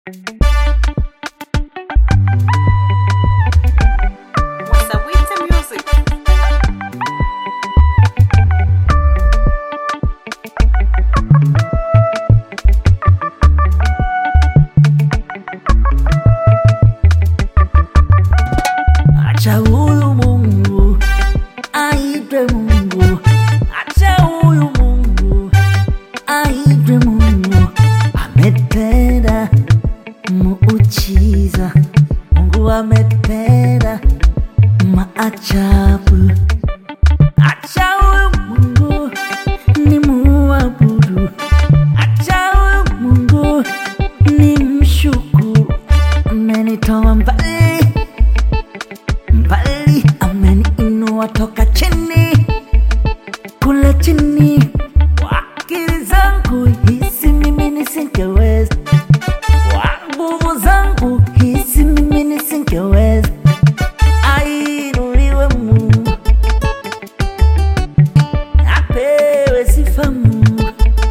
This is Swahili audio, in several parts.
Wasawiti Music. Acha huyu Mungu aitwe Mungu, acha huyu Mungu aitwe Mungu. Ametenda muujiza, Mungu ametenda maajabu. Acha huyu Mungu ni muabudu, acha huyu Mungu ni mshukuru. Amenitoa mbali mbali ameniinua toka chini kule chini kwa akili zangu hisi mimi nisingeweza kwa nguvu zangu hisi mimi nisingeweza ainuliwe Mungu apewe sifa Mungu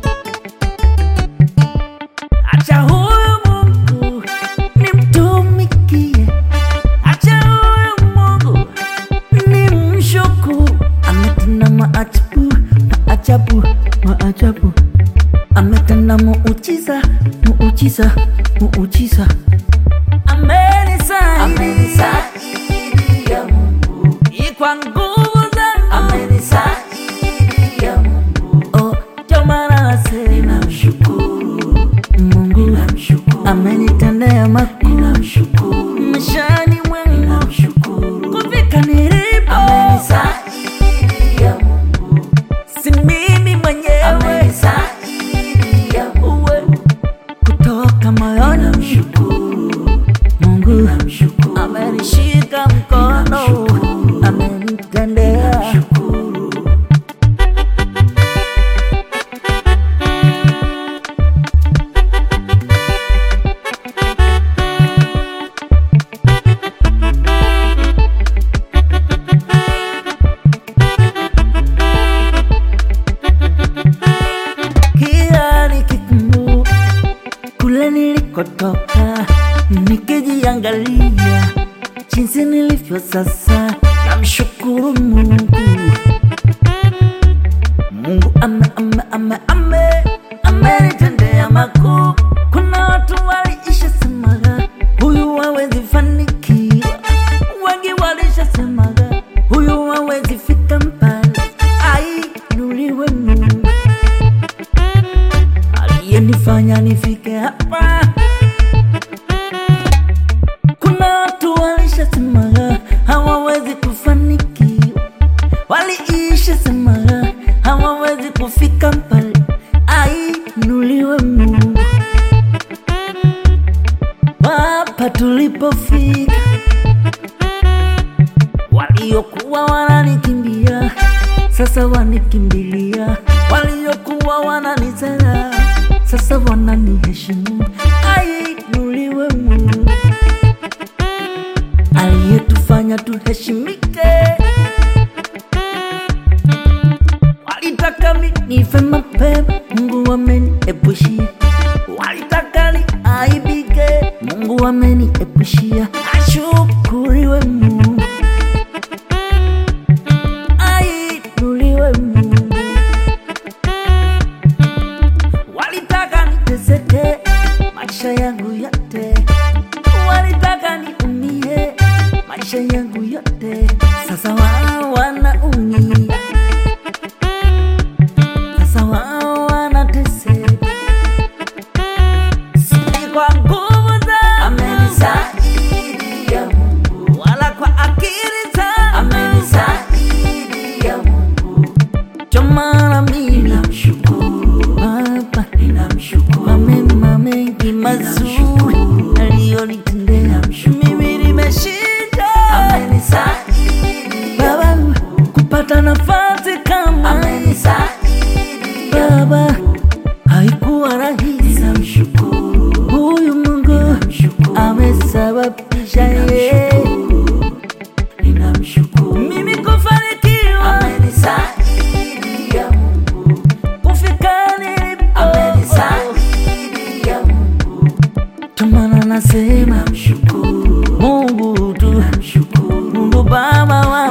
acha huyu Mungu nimtumikie Acha huyu Mungu ni mshukuru, ametenda maajabu, maajabu, maajabu, ametenda muujiza, muujiza, muujiza, amenisaidia Mungu kwa nguvu zangu, amenisaidia Mungu, oh, ndio maana nasema ninamshukuru Mungu, ninamshukuru, amenitendea makuu, ninamshukuru maishani mwangu, kufika nilipo, amenisaidia Mungu, si mimi mwenyewe, amenisaidia uwe kutoka moyoni, Mungu amenishika mkono, amenitendea kila nikikumbuka kule nilikotoka, nikijiangalia jinsi nilivyo sasa, namshukuru Mungu. Mungu ame ame ame ame amenitendea makuu. Kuna watu waliisha semaga huyu hawezi fanikiwa, wengi walisha semaga huyu hawezi fika mbali. Ainuliwe Mungu aliyenifanya nifike hapa. Kuna watu walishasemaga hawawezi kufanikiwa, waliisha semaga hawawezi kufika mbali. Ainuliwe Mungu, hapa tulipofika, waliokuwa wananikimbia sasa wanikimbilia, waliokuwa wananizara sasa wananiheshimu. Ainuliwe Mungu aliyetufanya tuheshimike. Walitaka mi nife mapema, Mungu ameniepushia. Walitaka ni aibike, Mungu ameniepushia. Ashukuriwe Mungu, ainuliwe Mungu. Walitaka niteseke maisha yangu yote, walitaka niumie maisha yangu yote. Sasa wao wanaumia, sasa wao wanateseka, si kwa nguvu zangu amenisaidia Mungu, wala kwa akili zangu amenisaidia Mungu. Ndio maana mimi namshukuru Baba, kwa mema mengi mazuri aliyonitendea. Mimi nimeshinda Baba, kupata nafasi kama Baba haikuwa rahisi. Huyu Mungu amesababisha yeye mimi kufanikiwa, kufika nilipo. Ndio maana maana nasema mshukuru Mungu tu, Mungu Baba wa